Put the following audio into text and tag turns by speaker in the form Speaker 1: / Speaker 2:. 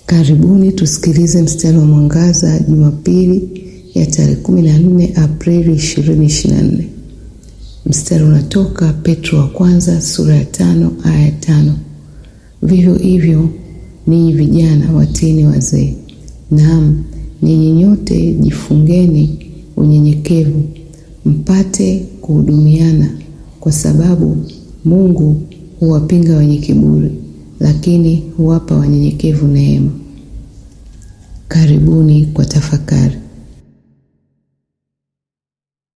Speaker 1: Karibuni tusikilize mstari wa mwangaza Jumapili ya tarehe 14 Aprili 2024. Mstari unatoka Petro wa kwanza sura ya tano aya ya tano. Vivyo hivyo ninyi vijana watiini wazee. Naam, ninyi nyote jifungeni unyenyekevu, mpate kuhudumiana, kwa sababu Mungu huwapinga wenye kiburi, lakini huwapa wanyenyekevu neema. Karibuni kwa tafakari.